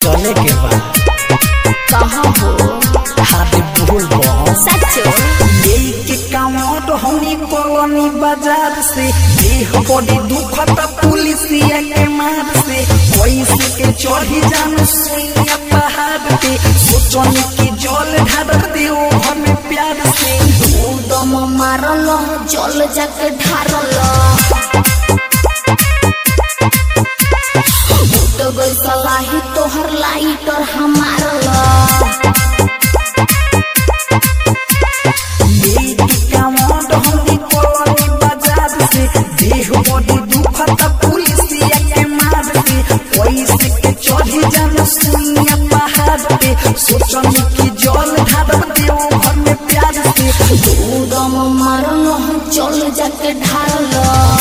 चले के बा कहाँ हो हाथ भूल बस सचो लेके कामोट होनी कॉलोनी बाजार से देह बड़ी दुखता पुलिसिया के मार से पैसे के चढ़ी जान सुइया पहाड़ पे सोचनी की जल ढार दियो घर में प्यार से दम मारल जल जाके ढारल तो गई सलाही तोहर लाइट और हमारल लेके कामोट होनी कॉलोनी बाजार से देह बड़ी दुखता पुलिसिया के मार से पैसे के चढ़ी जान सुइया पहाड़ पे सोचनी की जल ढार दियो घर में प्यार से दम मारल जल जाके ढारल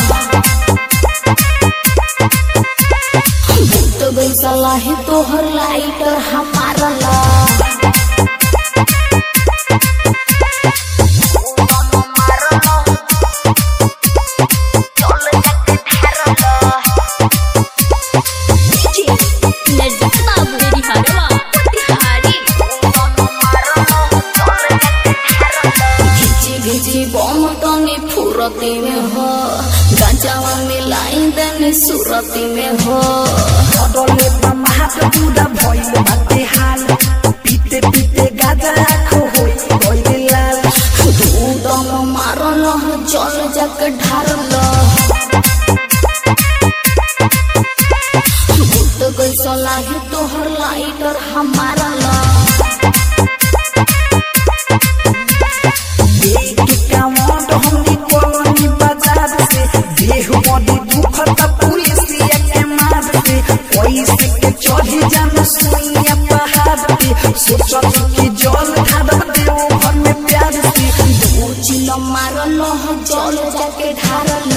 तो गई सलाही तोहर लाइट और हमारल घिची घिची बम तनी फुरती में हो गंजावा मिलाई दनी सुरती में हो बदले बमात पूरा भइल बाटे हाल पीते पीते गाजा आँखो होई गइल लाल दम मारल जल जक ढारल भूत गई सलाही तोहर लाइट और हमारल लेके कामोट हमनी कॉलोनी बाजार से देह बड़ी दुखता पुलिसिया के मार से पैसे के चढ़ी जान सुइया पहाड़ पे सोचत की जल ढार देओ घर में प्यार से चिल मारल जल जाके ढारल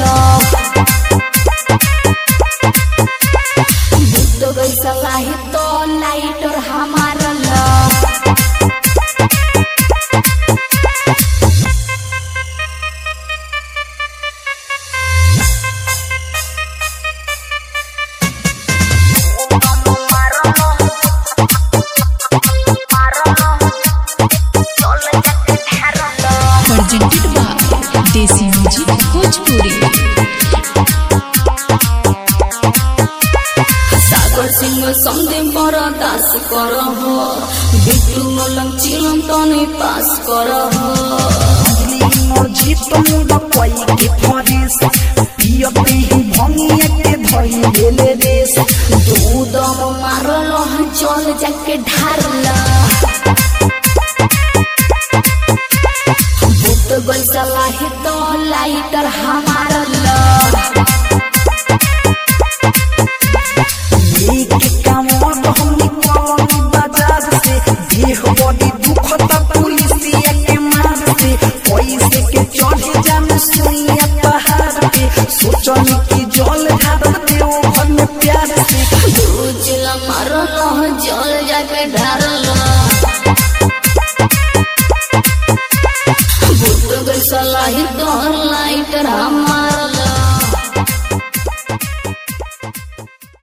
भूत गई सलाही तो लाइट और हमारल presented by Desi Music Bhojpuri. सागर सिंह समझे बड़ा दास कर हो बिट्टू मलम चिलम तनी पास कर हो मर्जी तुम कोई के फरेस पियते ही भंगिया के धइले ले रेस दूध मारल जल जाके ढारल भूत गई सलाही तो लाइटर हमारल